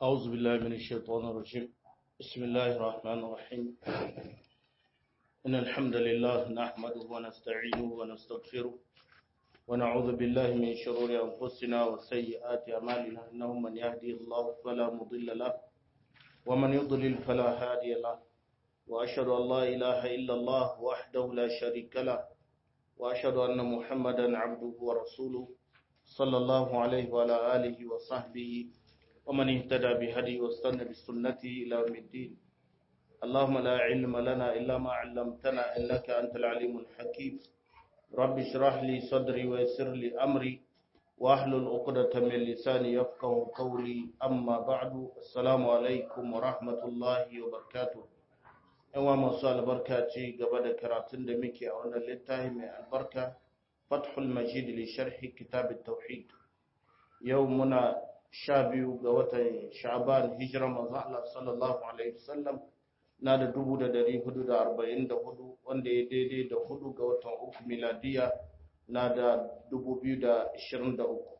أعوذ بالله من الشيطان الرجيم بسم الله الرحمن الرحيم إن الحمد لله نحمده ونستعينه ونستغفره ونعوذ بالله من شرور أنفسنا وسيئات أعمالنا إنه من يهدي الله فلا مضل له ومن يضلل فلا هادي له وأشهد أن لا إله إلا الله وحده لا شريك له وأشهد أن محمدا عبده ورسوله صلى الله عليه وعلى آله وصحبه ومن اهتدى بهدي واستنى بسنته إلى يوم الدين اللهم لا علم لنا إلا ما علمتنا إنك أنت العليم الحكيم رب اشرح لي صدري ويسر لي أمري واحلل عقدة من لساني يفقه قولي أما بعد السلام عليكم ورحمة الله وبركاته yawa masu albarka ce gaba da karatun da muke a wannan littafi mai albarka fathul majid li sharhi kitab tauhid yau muna sha biyu ga watan sha'ban hijira manzo Allah sallallahu alaihi wasallam na da dubu da dari hudu da arba'in da hudu wanda ya daidai da hudu ga watan uku miladiya na da dubu biyu da ashirin da uku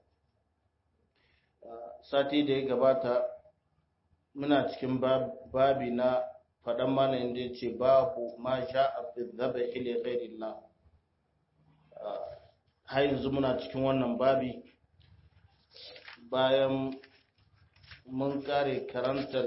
sati da ya gabata muna cikin babi na faɗan malayin da ya ce babu ma sha a fi zaba ile ghairillah har yanzu muna cikin wannan babi bayan mun kare karantar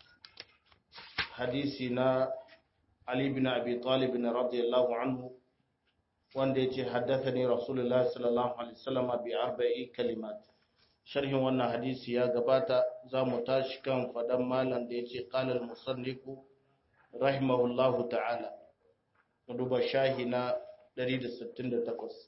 hadisi na Ali bin Abi Talib radiyallahu anhu wanda yace haddathani Rasulullah sallallahu alaihi wasallam bi arba'i kalimat sharhin wannan hadisi ya gabata zamu tashi kan fadan malam da yace qala al-musannifu rahimahullahu ta'ala duba shahi na 168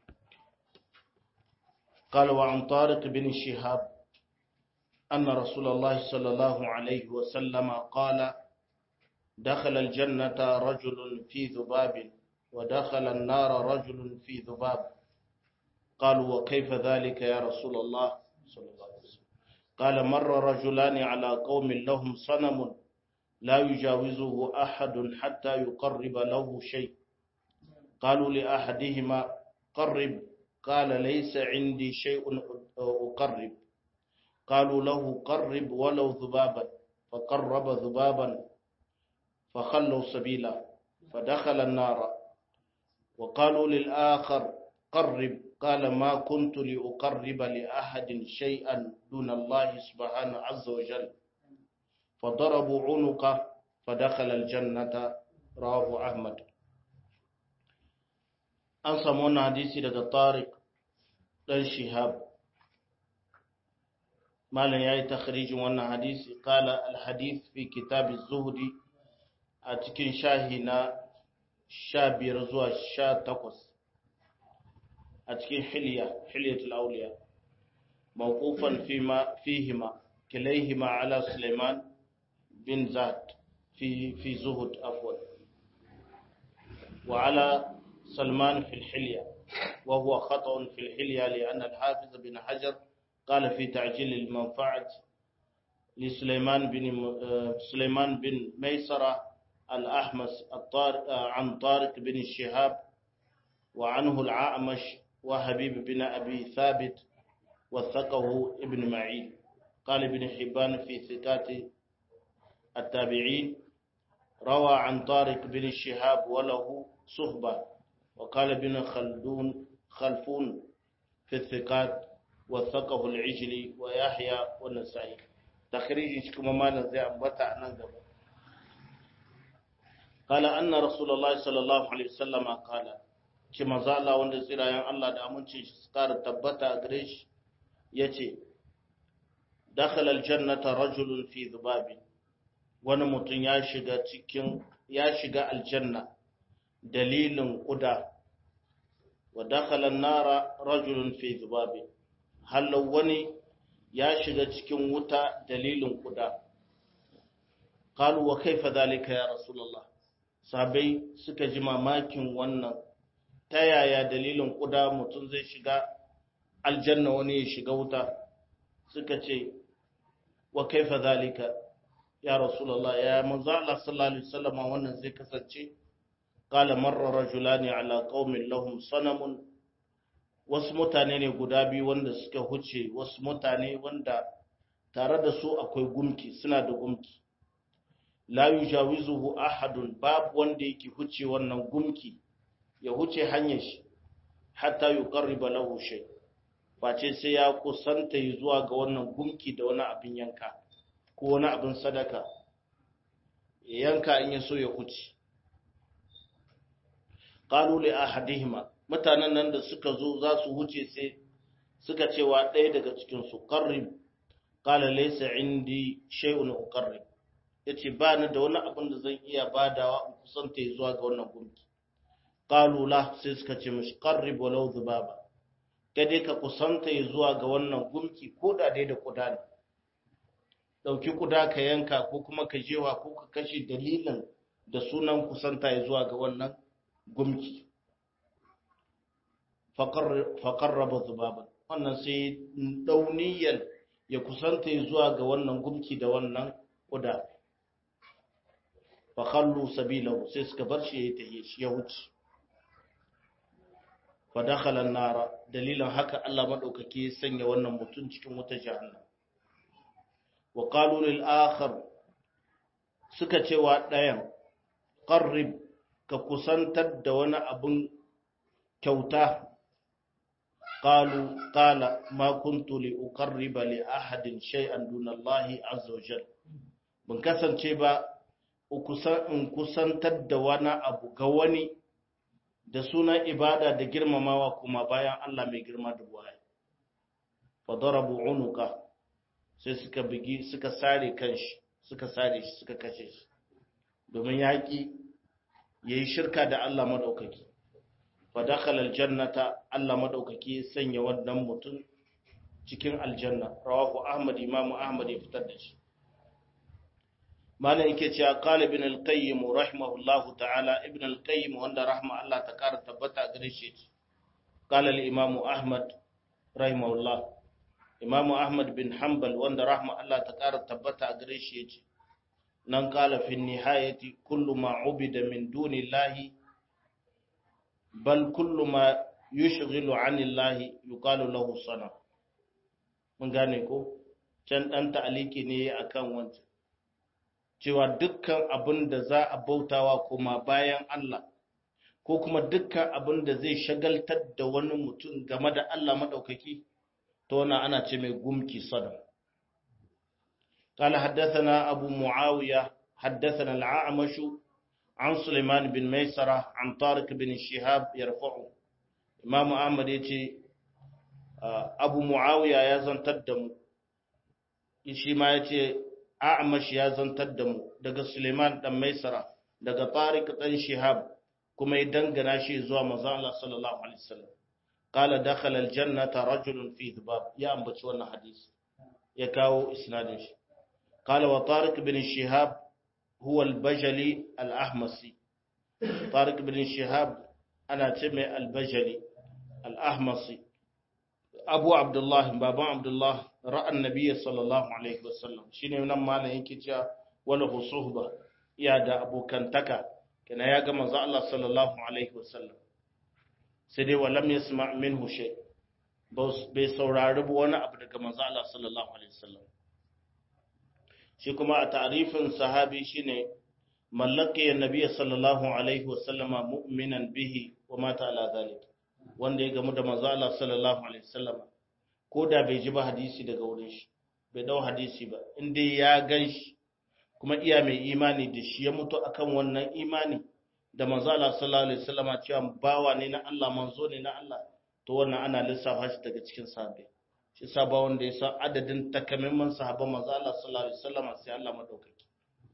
قال وعن طارق بن شهاب أن رسول الله صلى الله عليه وسلم قال دخل الجنة رجل في ذباب ودخل النار رجل في ذباب قالوا وكيف ذلك يا رسول الله صلى الله عليه وسلم قال مر رجلان على قوم لهم صنم لا يجاوزه أحد حتى يقرب له شيء قالوا لأحدهما قرب قال ليس عندي شيء أقرب قالوا له قرب ولو ذبابا فقرب ذبابا فخلوا سبيلا فدخل النار وقالوا للآخر قرب قال ما كنت لأقرب لأحد شيئا دون الله سبحانه عز وجل فضربوا عنقه فدخل الجنة رواه أحمد an samu wannan hadisi daga tariq dan shihab malam yayi takhrijin wannan hadisi qala al hadith fi kitab az-zuhdi a cikin shahi na 15 zuwa 18 a cikin hilya hilyatul awliya mawqufan fima fihima kilayhima ala sulaiman bin zad fi fi zuhud afwan wa ala سلمان في الحلية وهو خطأ في الحلية لأن الحافظ بن حجر قال في تعجيل المنفعة لسليمان بن سليمان بن ميسرة الأحمس الطارق عن طارق بن الشهاب وعنه العامش وحبيب بن أبي ثابت وثقه ابن معين قال ابن حبان في ثقات التابعين روى عن طارق بن الشهاب وله صحبة وقال ابن خلدون خلفون في الثقات وثقه العجلي ويحيى والنسائي تخريج كما ما زي أنبتا ننقب قال أن رسول الله صلى الله عليه وسلم قال كما زال وند سيرا الله da amincin shi tsara tabbata gare shi yace dakhala aljannata rajulun fi dhubabin wani mutum ya shiga cikin ya shiga aljanna dalilin ƙuda wa dakhalan nara rajulun fi zubabi hallau wani ya shiga cikin wuta dalilin ƙuda qalu wa kaifa zalika ya rasulullah sabai suka ji mamakin wannan ta yaya dalilin ƙuda mutum zai shiga aljanna wani ya shiga wuta suka ce wa kaifa zalika ya rasulullah ya manzo Allah sallallahu alaihi wasallam wannan zai kasance قال مر رجلان على قوم لهم صنم wasu mutane ne guda biyu wanda suka huce wasu mutane wanda tare da su akwai gumki suna da gumki la yujawizuhu ahadun babu wanda yake huce wannan gumki ya huce hanyar shi hatta yuqarriba lahu shay face sai ya kusanta zuwa ga wannan gumki da wani abin yanka ko wani abin sadaka ya yanka in ya so ya huce qalu li ahadihima mutanen nan da suka zo za su huce sai suka cewa ɗaya daga cikin su qarrib qala laysa indi shay'un uqarrib yace ba ni da wani abin da zan iya badawa in kusanta zuwa ga wannan gunki qalu la sai suka ce mishi qarrib walau dhubaba dai ka kusanta zuwa ga wannan gunki ko da dai da kuda ne dauki kuda ka yanka ko kuma ka jewa ko ka kashe dalilin da sunan kusanta zuwa ga wannan gumki faƙarraba zubaban wannan sai dauniyar ya kusanta zuwa ga wannan gumki da wannan kuda faƙallu sabilahu sai suka bar shi ya tahiye shi ya wuce fadakhalan nara dalilin haka Allah madaukake ya sanya wannan mutum cikin wuta jahannam wa qalu lil akhar suka cewa ɗayan qarrib ka kusantar da wani abin kyauta qalu qala ma kuntu li uqarriba li ahadin shay'an duna Allah azza wa jalla ban kasance ba in kusantar da wani abu ga wani da sunan ibada da girmamawa kuma bayan Allah mai girma da buwaye fa darabu unuka sai suka bigi suka sare kanshi suka sare shi suka kashe shi domin yaƙi yayi shirka da Allah madaukaki fa dakhala aljannata Allah madaukaki ya sanya wannan mutum cikin aljanna rawahu Ahmad Imam Ahmad ya fitar da shi malam yake cewa qala ibn al-qayyim rahimahullahu ta'ala ibn al-qayyim wanda rahma Allah ta kara tabbata gare shi qala al-imam Ahmad rahimahullah imam Ahmad bin Hanbal wanda rahma Allah ta kara tabbata gare shi yace nan qala fi nihayati kullu ma ubida min duni Allah bal kullu ma yushghilu 'ani Allah yuqalu lahu sana mun gane ko can dan ta'aliki ne akan wancan cewa dukkan abin da za a bautawa kuma bayan Allah ko kuma dukkan abin da zai shagaltar da wani mutum game da Allah maɗaukaki to wannan ana ce mai gumki sada قال حدثنا أبو معاوية حدثنا العامش عن سليمان بن ميسرة عن طارق بن الشهاب يرفعه إمام أحمد يتي أبو معاوية يزن تدم يشي ما يتي A'amash ya zantar da mu daga Suleiman dan Maisara daga Tariq dan Shihab kuma ya dangana shi zuwa manzo Allah sallallahu alaihi wasallam qala dakhala aljannata rajulun fi dhibab ya ambaci wannan hadisi ya kawo isnadin shi qala wa Tariq bin Shihab huwa al-Bajali al-Ahmasi Tariq bin Shihab ana ce mai al-Bajali al-Ahmasi Abu Abdullah baban Abdullah ra'an nabiyyi sallallahu alaihi wasallam shine nan malam yake cewa wala husuhba iya da abokantaka kana ya ga manzo Allah sallallahu alaihi wasallam sai dai walam yasma minhu shay bai saurari wani abu daga manzo Allah sallallahu alaihi wasallam shi kuma a ta'rifin sahabi shine mallaki annabi sallallahu alaihi wasallam mu'minan bihi wa mata ala zalik wanda ya gamu da manzo Allah sallallahu alaihi wasallam ko da bai ji ba hadisi daga wurin shi bai dau hadisi ba inda ya gan shi kuma iya mai imani da shi ya mutu akan wannan imani da manzo Allah sallallahu alaihi wasallam cewa bawa ne na Allah manzo ne na Allah to wannan ana lissafa shi daga cikin sahabbai shi saba wanda ya san adadin takamaiman sahabban manzo Allah sallallahu alaihi wasallam sai Allah madaukaki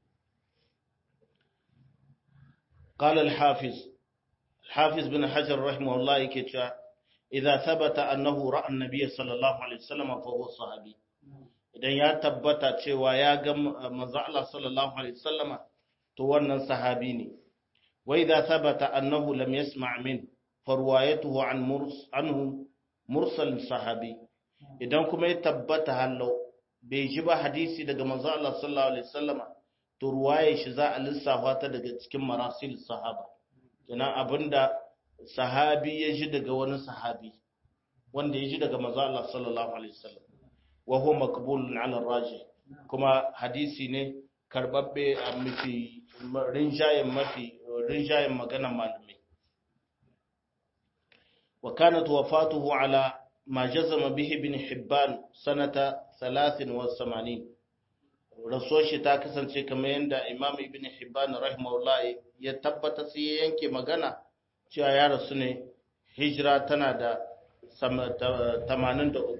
قال الحافظ الحافظ بن حجر رحمه الله يكي إذا ثبت أنه رأى النبي صلى الله عليه وسلم فهو صحابي idan ya tabbata cewa ya ga manzo Allah sallallahu alaihi wasallama to wannan sahabi ne wa idza thabata annahu lam yasma' min farwayatuhu an murs anhu mursal sahabi idan kuma ya tabbata hallo bai ji ba hadisi daga manzo Allah sallallahu alaihi wasallama to ruwaye shi za a lissafa ta daga cikin marasil sahaba kenan abinda sahabi ya ji daga wani sahabi wanda ya ji daga manzo Allah sallallahu alaihi wasallam wa huwa maqbulun ala raji kuma hadisi ne karbabbe a mafi rinjayen mafi rinjayen magana malamai wa kanat wafatuhu ala ma jazama bihi ibn hibban sanata 83 rasuwar shi ta kasance kamar yadda imam ibn hibban rahimahullah ya tabbata sai ya yanke magana cewa ya rasu ne hijira tana da 83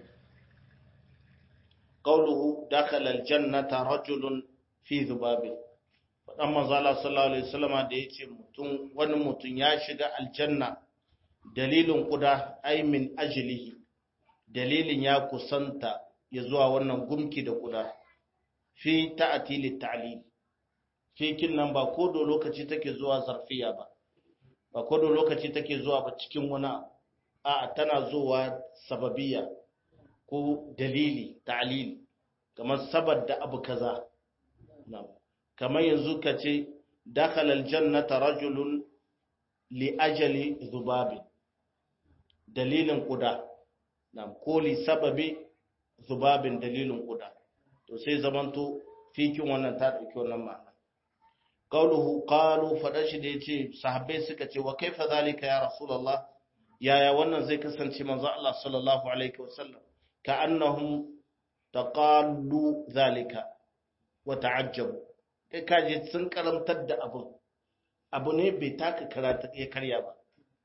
qawluhu dakhala aljannata rajulun fi dhubabin fadan manzo Allah sallallahu alaihi wasallama da yace mutum wani mutum ya shiga aljanna dalilin kuda ai min ajlihi dalilin ya kusanta ya zuwa wannan gumki da kuda fi ta'tili ta'lil fi kin nan ba ko do lokaci take zuwa zarfiya ba ba ko do lokaci take zuwa ba cikin wani a tana zuwa sababiyya ko dalili ta'lil kamar saboda abu kaza kamar yanzu ka ce dakhala aljannata rajulun li ajali zubabi dalilin kuda nam ko li sababi zubabin dalilin kuda to sai zamanto fikin wannan ta dauki wannan ma'ana qauluhu qalu fada shi da yace sahabbai suka ce wa kaifa zalika ya rasulullah yaya wannan zai kasance manzo Allah sallallahu alaihi wasallam ka annahum taqallu zalika wa ta'ajjabu kai kaje sun karantar da abu abu ne bai taka karata ya karya ba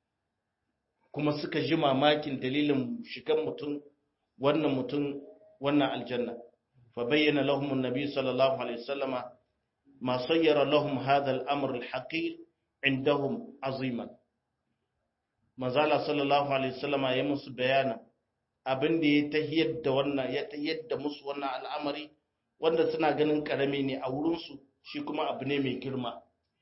kuma suka ji mamakin dalilin shigan mutum wannan mutum wannan aljanna fa bayyana lahum annabi sallallahu alaihi wasallama ma sayyara lahum hadha al-amr al-haqir indahum aziman manzala sallallahu alaihi wasallama ya musu bayana abin da ya tahiyar da wannan ya tahiyar da musu wannan al'amari wanda suna ganin karami ne a wurin su shi kuma abu ne mai girma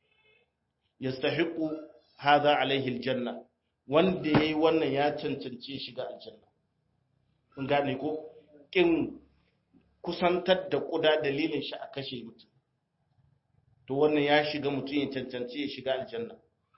yastahiqu hadha alaihi aljanna wanda yayi wannan ya cancanci shiga aljanna kun gane ko kin kusantar da kuda dalilin shi a kashe mutum to wannan ya shiga mutum ya cancanci ya shiga aljanna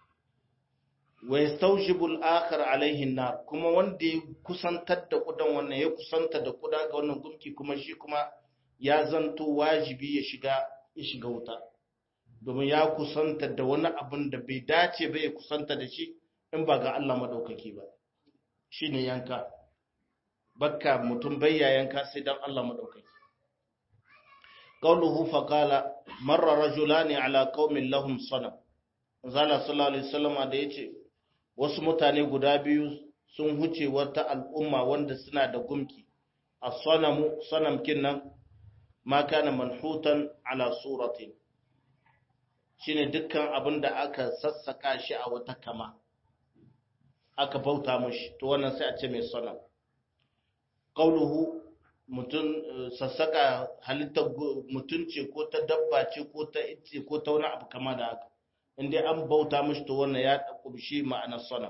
wa yastawjibu al-akhar alaihi an-nar kuma wanda ya kusantar da kudan wannan ya kusanta da kuda ga wannan gumki kuma shi kuma ya zanto wajibi ya shiga ya shiga wuta domin ya kusanta da wani abin da bai dace ba ya kusanta da shi in ba ga Allah madaukaki ba shine yanka bakka mutum bayya yanka sai dan Allah madaukaki qawluhu fa qala marra rajulani ala qaumin lahum sanam zalla sallallahu alaihi wasallam da yace wasu mutane guda biyu sun huce wata al'umma wanda suna da gumki as-sanamu sanam kinnan ma kana manhutan ala suratin shine dukkan abin da aka sassaka shi a wata kama aka bauta mashi to wannan sai a ce mai sanam qauluhu mutun sassaka halittar mutun ce ko ta dabba ce ko ta itce ko ta wani abu kama da haka inda an bauta mashi to wannan ya kumshi ma'anar sanam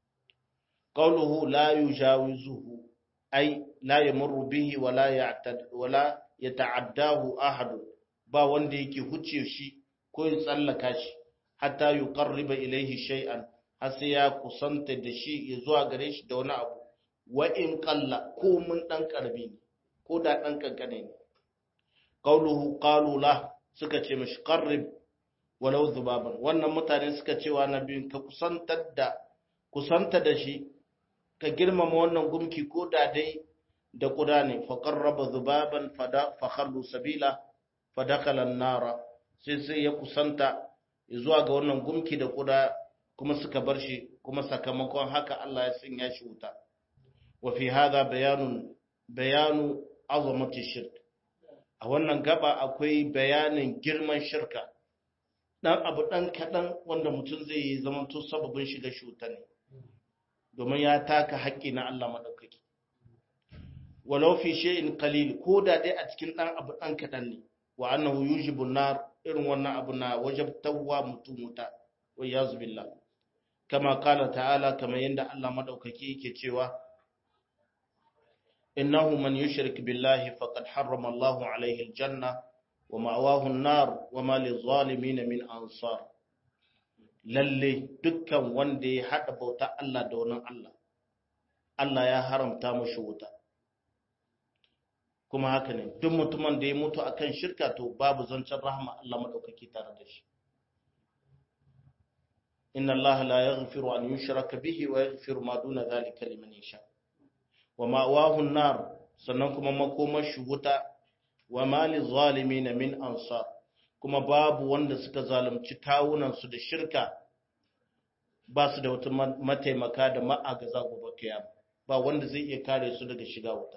qauluhu la yujawizuhu ay la yamurru bihi wala ya'tad wala yata'addahu ahad ba wanda yake huce shi ko ya tsallaka shi hatta yuqarriba ilayhi shay'an har sai ya kusanta da shi ya zuwa gare shi da wani abu wa in qalla ko mun dan karbi ne ko da dan kankane ne qauluhu qalu la suka ce mishi qarrib walau zubaban wannan mutane suka ce wa nabi ka kusantar da kusanta da shi ka girmama wannan gumki ko da dai da kuda ne fa qarraba zubaban fada fa khallu sabila fa dakhala an-nara sai sai ya kusanta zuwa ga wannan gumki da kuda kuma suka bar shi kuma sakamakon haka Allah ya sanya shi wuta wa fi hadha bayanun bayanu azamati shirk a wannan gaba akwai bayanin girman shirka dan abu dan kadan wanda mutum zai yi zaman to sababin shiga shi wuta ne domin ya taka haƙƙi na Allah madaukaki walau fi shay'in qalil ko da dai a cikin dan abu dan kadan ne wa annahu yujibu nar irin wannan abu na wajabtawa mutum wuta wa yazu billah kama kala ta'ala kama yanda Allah madaukaki yake cewa innahu man yushrik billahi faqad harrama Allahu alayhi aljanna wa ma'wahu an-nar wa ma lizalimin min ansar lalle dukkan wanda ya hada bauta Allah da wani Allah Allah ya haramta mashi wuta kuma haka ne duk mutumin da ya mutu akan shirka to babu zancen rahama Allah madaukaki tare da shi inna Allah la yaghfiru an yushraka bihi wa yaghfiru ma duna dhalika liman yasha wa ma'wahu an-nar sannan kuma makomar shi wuta wa ma lizalimin min ansar kuma babu wanda suka zalunci kawunan su da shirka ba su da wata mataimaka da ma'agaza gobe kiyama ba wanda zai iya kare su daga shiga wuta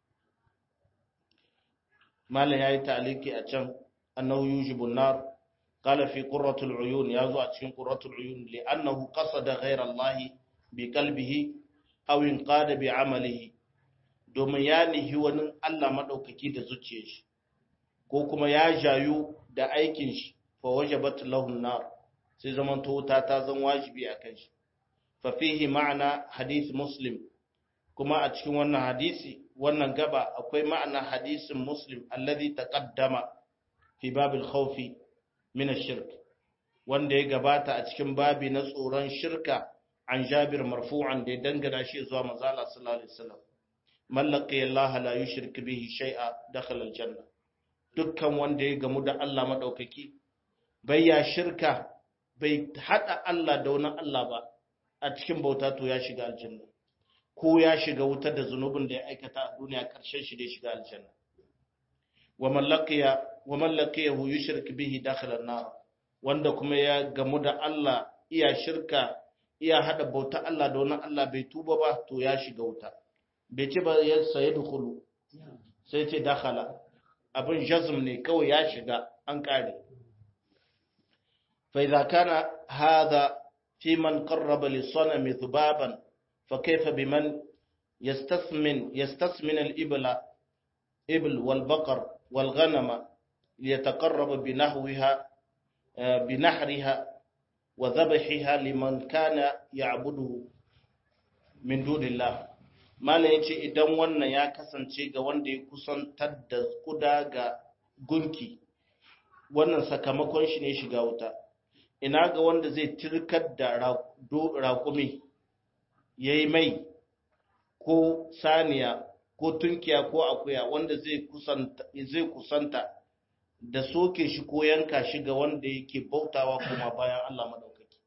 malam yayi ta'aliki a can annahu yujibu nar qala fi qurratul uyun yazo a cikin qurratul uyun li annahu qasada ghayra Allah bi qalbihi aw inqada bi amalihi domin ya nihi wani Allah madaukaki da zuciyar shi ko kuma ya jayu da aikin shi fa wajabat lahu nar sai zaman to wuta ta zan wajibi akan shi fa fihi ma'ana hadith muslim kuma a cikin wannan hadisi wannan gaba akwai ma'ana hadisin muslim alladhi taqaddama fi babil khawfi min ash-shirk wanda ya gabata a cikin babi na tsoron shirka an Jabir marfu'an da ya dangana shi zuwa manzo Allah sallallahu alaihi wasallam mallaqi Allah la yushrik bihi shay'a dakhala al-janna dukkan wanda ya gamu da Allah madaukaki bai ya shirka bai hada Allah da wani Allah ba a cikin bauta to ya shiga aljanna ko ya shiga wutar da zunubin da ya aikata a duniya ƙarshen shi da ya shiga aljanna wa mallakiya wa mallakiyahu yushrik bihi dakhala an-nar wanda kuma ya gamu da Allah iya shirka iya hada bauta Allah da wani Allah bai tuba ba to ya shiga wuta bai ce ba ya saye dukulu sai ce dakhala abin jazm ne kawai ya shiga an kare fa idza kana hadha fi man qarraba lis-sanami dhubaban فكيف بمن يستثمن يستثمن الإبل إبل والبقر والغنم ليتقرب بنحوها بنحرها وذبحها لمن كان يعبده من دون الله Malam ya ce idan wannan ya kasance ga wanda ya kusantar da kuda ga gunki, wannan sakamakon shi ne shiga wuta, ina ga wanda zai tirkar da raƙumi ya yi mai ko saniya ko tunkiya ko akuya wanda zai kusanta da soke shi ko yanka shi ga wanda yake bautawa kuma bayan Allah maɗaukaki.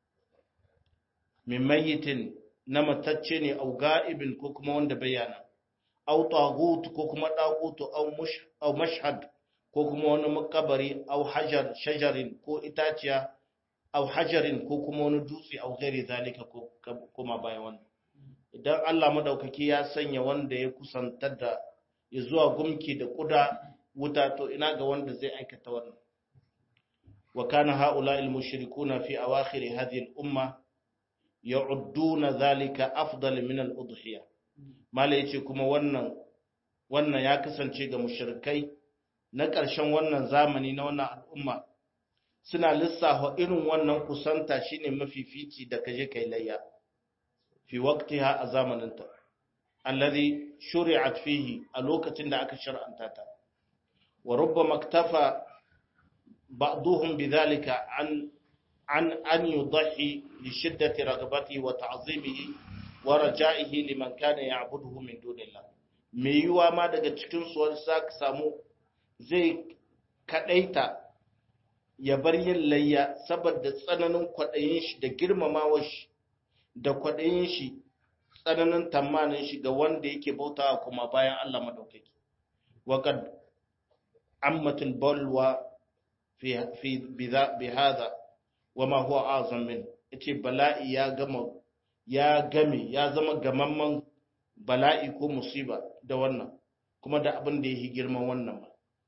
Min mayitin na matacce ne au ga'ibin ko kuma wanda bayana, au tagut ko kuma ɗagutu au mashhad ko kuma wani makabari au hajar shajarin ko itaciya au hajarin ko kuma wani dutse au gairi zalika ko kuma bayan wannan idan Allah madaukaki ya sanya wanda ya kusantar da ya zuwa gumki da kuda wuta to ina ga wanda zai aikata wannan wa kana haula al mushrikuna fi awakhir hadhihi al umma ya'udduna zalika afdal min al udhiya mala yace kuma wannan wannan ya kasance ga mushrikai na ƙarshen wannan zamani na wannan al'umma suna lissafa irin wannan kusanta shine mafifici da kaje kai layya fi waqtiha a zamaninta alladhi shuri'at fihi a lokacin da aka shar'anta ta wa rubbama iktafa ba'dhum bidhalika an an an yudhi li shiddati ragabatihi wa ta'zimihi wa raja'ihi liman kana ya'buduhu min dunillah me yiwa ma daga cikin su wani sa samu zai kadaita ya bar yin layya saboda tsananin kwaɗayin shi da girmamawar shi da kwaɗayin shi tsananin tamanin shi ga wanda yake bautawa kuma bayan Allah madaukaki waqad ammatul balwa fi fi bi hadha wama huwa azam min yace bala'i ya gama ya game ya zama gamamman bala'i ko musiba da wannan kuma da abin da yake girman wannan ma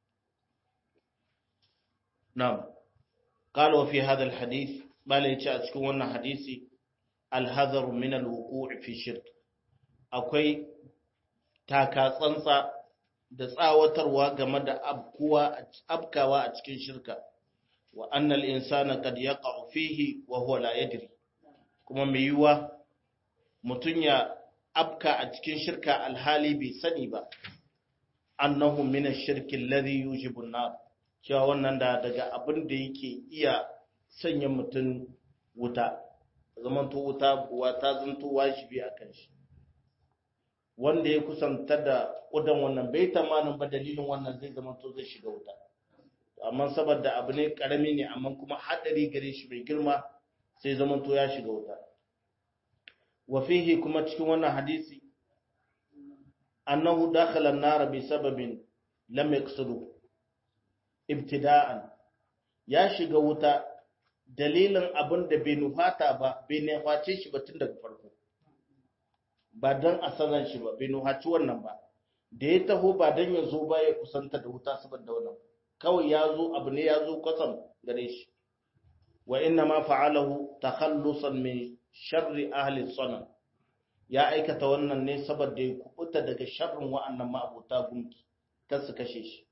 na'am قال وفي هذا الحديث بل يجي a cikin wannan hadisi alhazar min alwuqu' fi shirk akwai taka tsantsa da tsawatarwa game da abkuwa abkawa a cikin shirka wa annal insana qad yaqa'u fihi wa huwa la yadri kuma mai yiwa mutun ya abka a cikin shirka alhali bai sani ba annahu min ash-shirki alladhi yujibu an-nar cewa wannan da daga abin da yake iya sanya mutum wuta zamanto wuta buwa ta zanto wajibi a kan shi wanda ya kusanta da ƙudan wannan bai tamanin ba dalilin wannan zai zama to zai shiga wuta amma saboda abu ne karami ne amma kuma haɗari gare shi mai girma sai zama to ya shiga wuta wa fihi kuma cikin wannan hadisi annahu dakhala an-nar bi sababin lam yaqsudu ibtida'an ya shiga wuta dalilin abin da bai nufata ba bai nuface shi ba tun daga farko ba don a sanar shi ba bai nuhaci wannan ba da ya taho ba don ya zo ba ya kusanta da wuta saboda wannan kawai ya zo abu ne ya zo kwatsam gare shi wa inna ma fa'alahu takhallusan min sharri ahli sanan ya aikata wannan ne saboda ya kubuta daga sharrin wa'annan ma'abuta gunki kan su kashe shi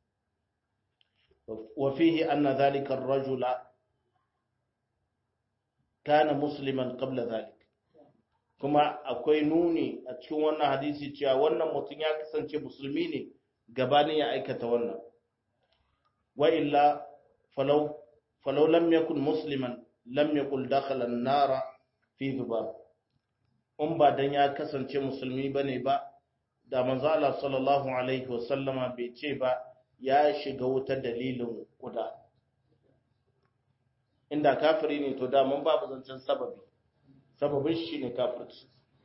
wa fihi anna dhalika ar-rajula kana musliman qabla dhalik kuma akwai nuni a cikin wannan hadisi cewa wannan mutum ya kasance musulmi ne gabanin ya aikata wannan wa illa falau falau lam yakun musliman lam yakul dakhala an-nara fi dhubab in ba dan ya kasance musulmi bane ba da manzo Allah sallallahu alaihi wasallama bai ce ba ya shiga wuta dalilin kuda inda kafiri ne to da mun babu zancen sababi sababin shi ne kafirci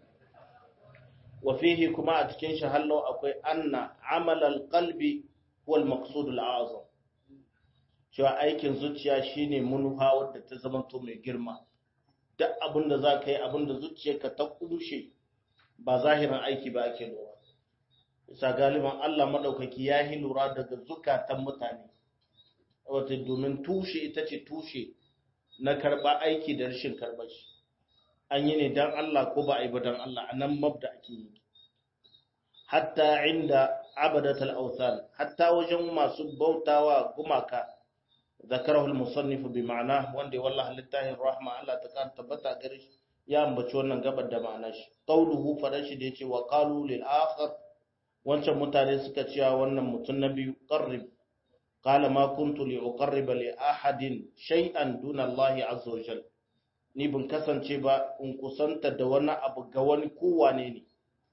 wa fihi kuma a cikin shi hallo akwai anna amalal qalbi huwa al-maqsud al-azam cewa aikin zuciya shine munuha wadda ta zama to mai girma duk abinda za ka yi abinda zuciyarka ta kumshe ba zahirin aiki ba ake lura isa galiban Allah madaukaki ya yi lura daga zukatan mutane wata domin tushe ita ce tushe na karba aiki da rashin karbar shi an yi ne don Allah ko ba a yi ba don Allah a nan mabda ake yi hatta inda abadatul awthan hatta wajen masu bautawa gumaka zakarahu al-musannif bi ma'ana wanda wallahi littafin rahma Allah ta kan tabbata gare shi ya ambaci wannan gabar da ma'ana shi qauluhu farashi da yace wa qalu lil akhar wancan mutane suka cewa wannan mutun na biyu qarrib qala ma kuntu li uqarriba li ahadin shay'an duna Allah azza wa jalla ni bin kasance ba in kusanta da wani abu ga wani kowane ne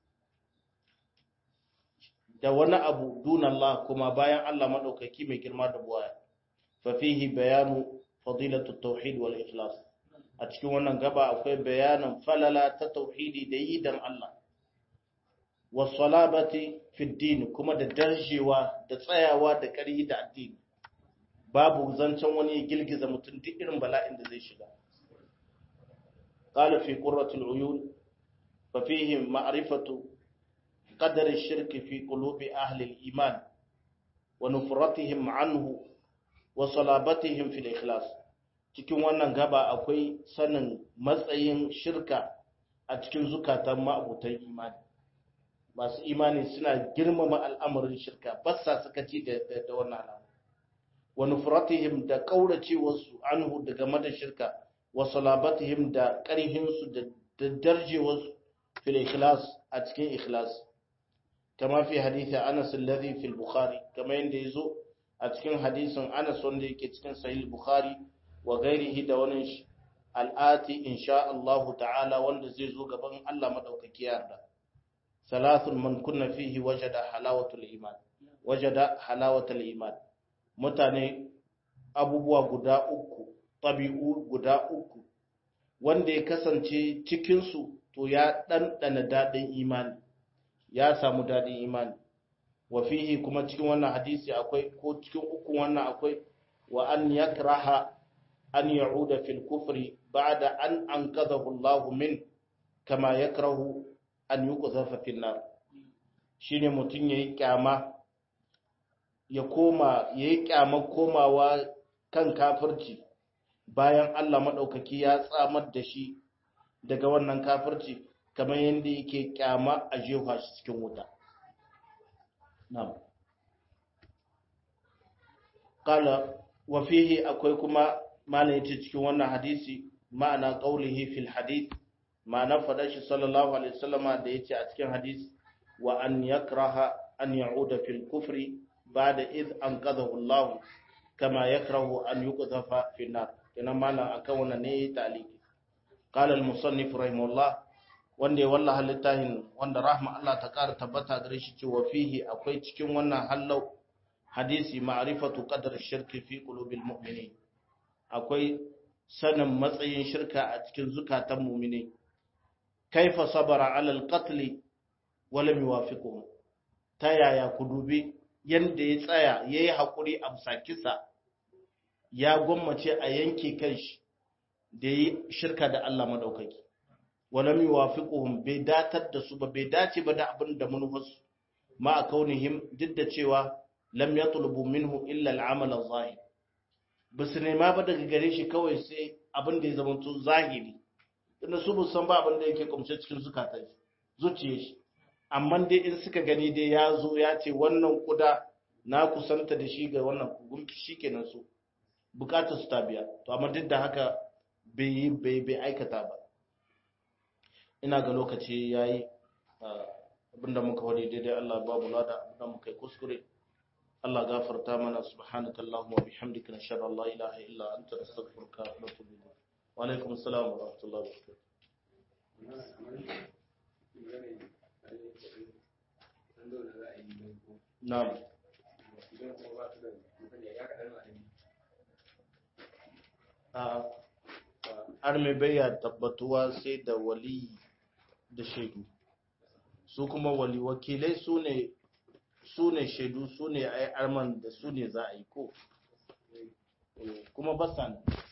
da wani abu duna Allah kuma bayan Allah madaukaki mai girma da buwaya fa fihi bayanu fadilatu tauhid wal ikhlas a cikin wannan gaba akwai bayanan falala ta tauhidi da yi dan Allah was salabati fi din kuma da darjewa da tsayawa da ƙarfi da addini babu zancen wani ya girgiza mutum duk irin bala'in da zai shiga قال في قرة العيون ففيه معرفة قدر الشرك في قلوب أهل الإيمان ونفرتهم عنه وصلابتهم في الإخلاص cikin wannan gaba akwai sanin matsayin shirka a cikin zukatan ma'abutan imani masu imani suna girmama al'amarin shirka ba sa sakaci da wannan al'amari wa nufratihim da kauracewarsu anhu daga mada shirka wa salabatihim da ƙarhinsu da darjewarsu fil ikhlas a cikin ikhlas kama fi hadisi Anas alladhi fil Bukhari kama yanda yazo a cikin hadisin Anas wanda yake cikin sahih Bukhari wa ghairihi da wani al'ati insha Allah ta'ala wanda zai zo gaban Allah madaukaki yarda salathun man kunna fihi wajada halawatul iman wajada halawatul iman mutane abubuwa guda uku tabi'u guda uku wanda ya kasance cikinsu to ya ɗanɗana daɗin imani ya samu daɗin imani wa fihi kuma cikin wannan hadisi akwai ko cikin uku wannan akwai wa an yakraha an ya'uda fil kufri ba'da an anqadhahu Allah min kama yakrahu an yuqdhafa fil nar shine mutun yayi kyama ya koma yayi kyama komawa kan kafirci bayan Allah maɗaukaki ya tsamar da shi daga wannan kafirci kamar yadda yake kyama a jefa shi cikin wuta. Na'am. Kala wa fihi akwai kuma malam yace cikin wannan hadisi ma'ana qaulihi fil hadith ma'ana fadar shi sallallahu alaihi wasallama da yace a cikin hadisi wa an yakraha an ya'uda fil kufri ba'da id anqadhahu Allah kama yakrahu an yuqdhafa fi nar kenan malam akan wannan ne taliki qala al musannif rahimahullah wanda ya wallaha littafin wanda rahma Allah ta ƙara tabbata gare shi cewa fihi akwai cikin wannan hallau hadisi ma'rifatu qadar shirki fi qulubil mu'minin akwai sanin matsayin shirka a cikin zukatan mu'mini kaifa sabara ala al-qatl wa lam yuwafiquhu ta yaya ku dubi yanda ya tsaya yayi hakuri a bisa kisa ya gwammace a yanke kanshi da yi shirka da Allah madaukaki walam yuwafiquhum bai datar da su ba bai dace ba da abin da manufarsu ma a kaunihim duk da cewa lam yatlubu minhu illa al-amal az-zahir basu nema ba daga gare shi kawai sai abin da ya zama to zahiri tunda su bu san ba abin da yake kumshe cikin zukatan shi zuciyar shi amma dai in suka gani dai ya zo ya ce wannan kuda na kusanta da shi ga wannan gumki shikenan su bukatar su ta biya to amma duk da haka bai bai bai aikata ba ina ga lokaci yayi abinda muka wadi daidai Allah babu lada abinda muka yi kuskure Allah gafarta mana subhanaka allahumma wa bihamdika nashhadu an la ilaha illa anta nastaghfiruka wa natubu ilayk wa alaikum assalam wa rahmatullahi wa barakatuh na'am har mai bayya tabbatuwa sai da wali da shaidu su kuma wali wakilai su ne su ne shaidu su ne ai arman da su ne za a yi ko kuma basan